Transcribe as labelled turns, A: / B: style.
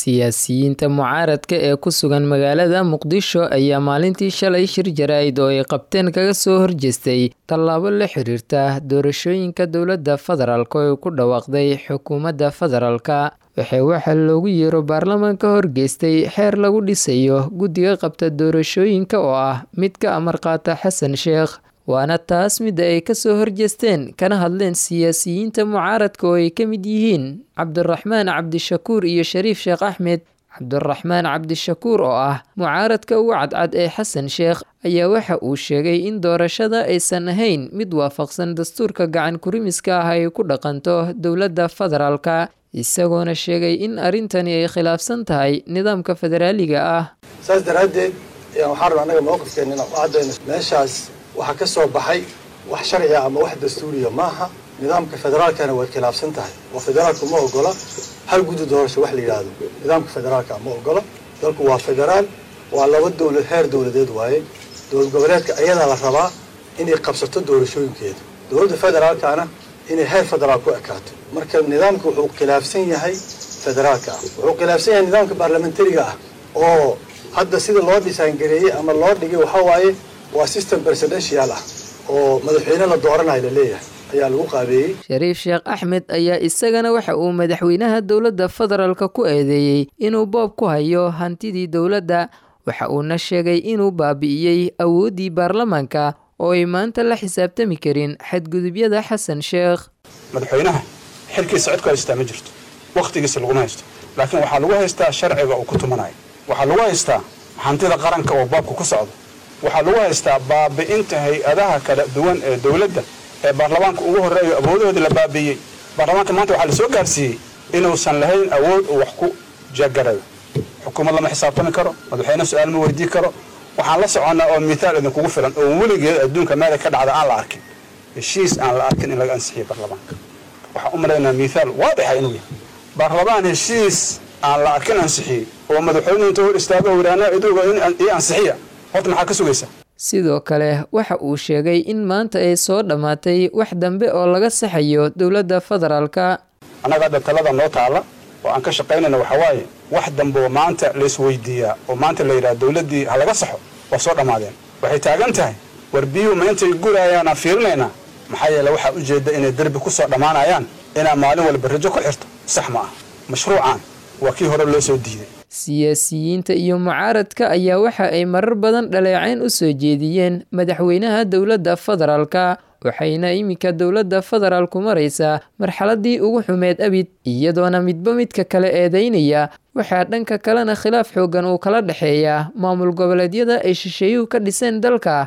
A: siyaasiyiinta mucaaradka ee ku sugan magaalada muqdisho ayaa maalintii shalay shir jaraa'id oo ay qabteen kaga soo horjeestay tallaabo la xiriirta doorashooyinka dowladda federaalk oo ay ku dhawaaqday xukuumadda federaalka waxay waxaa loogu yeero baarlamaanka horgeystay xeer lagu dhisayo guddiga qabta doorashooyinka oo ah mid ka amar qaata xasan sheekh waana taas midda ay kasoo horjeesteen kana hadleen siyaasiyiinta mucaaradka oo ay ka mid yihiin cabdiraxmaan cabdishakuur iyo shariif sheekh axmed cabdiraxmaan cabdishakuur oo ah mucaaradka ugu cadcad ee xasan sheekh ayaa waxa uu sheegay in doorashada aysan ahayn mid waafaqsan dastuurka gacan kurimiska ah ay ku dhaqanto dowladda federaalka isagoona sheegay in arrintani ay khilaafsan tahay nidaamka federaaliga ah
B: saas daraaddeed waxaan rabaa annaga mowqifkeenna inaan u caddayno meeshaas waxaa ka soo baxay wax sharciga ama wax dastuuriya maaha nidaamka federaalkana way khilaafsan tahay oo federaalku ma ogola hal guddi doorasho wax la yidhaahdo nidaamka federaalka ma ogola dalku waa federaal waa laba dowlad heer dowladeed waaye dowlad goboleedka ayadaa la rabaa inay qabsato doorashooyinkeeda dowladda federaalkana inay heer federaal ku ekaato marka nidaamka wuxuu khilaafsan yahay federaalka ah wuxuu khilaafsan yahay nidaamka baarlamentariga ah oo hadda sida loo dhisaangareeyey ama loo dhigay waxaa waaye waa system presidential ah oo madaxweyne la dooranayo la leeyahay ayaa lagu qaabeeyey
A: shariif sheekh axmed ayaa isagana waxa uu madaxweynaha dowladda federaalka ku eedeeyey inuu boob ku hayo hantidii dowladda waxa uuna sheegay inuu baabi'iyey awooddii baarlamaanka oo ay maanta la xisaabtami karin xadgudubyada xasan sheekh
C: madaxweynaha xilkiisa cid ku haystaa ma jirto wakhtigiisa laguma haysto laakiin waxaa lagu haystaa sharciga uu ku tumanayo waxaa lagu haystaa hantida qaranka oo boobka ku socdo waxaa lagu haystaa baabi'inta hay-adaha kala duwan ee dowladda ee baarlamaanka ugu horreeyo awoodahoodii la baabi'iyey baarlamaanka maanta waxaa la soo gaarsiiyey inuusan lahayn awood uu wax ku jagarayo xukuumad lama xisaabtami karo madaxweyne su-aal ma weydii karo waxaan la soconnaa oo mithaal idinkugu filan oo weligeed adduunka meelay ka dhacda aan la arkin heshiis aan la arkin in laga ansixiyo baarlamaanka waxaan u malaynaa mithaal waadixa inuu yahay baarlamaan heshiis aan la arkin ansixiyey oo madaxweynuhu inta hor istaago wiraana iduga ii ansixiya horta maxaa ka sugaysa
A: sidoo kale waxa uu sheegay in maanta ay soo dhammaatay wax dambe oo laga saxayo dowladda federaalka
C: annaga hadda talada noo taalla oo aan ka shaqaynayna waxaa waaye wax dambe oo maanta laisweydiiyaa oo maanta la yidhaha dowladdii ha laga saxo waa soo dhammaadeen waxay taagan tahay war biyuhu ma intay gurayaan aan fiirinaynaa maxaa yeele waxaa ujeedda inay derbi ku soo dhammaanayaan inaa maalin walba rajo ku xirto sax ma ah mashruucan waa kii hore loo soo diiday
A: siyaasiyiinta iyo mucaaradka ayaa waxa ay marar badan dhaleecayn u soo jeediyeen madaxweynaha dowladda federaalka waxayna iminka dowladda federaalku maraysaa marxaladii ugu xumeed abid iyadoona midba midka kale eedeynaya waxaa dhanka kalena khilaaf xoogan uu kala dhexeeyaa maamul goboleedyada ay shisheeyuhu ka dhiseen dalka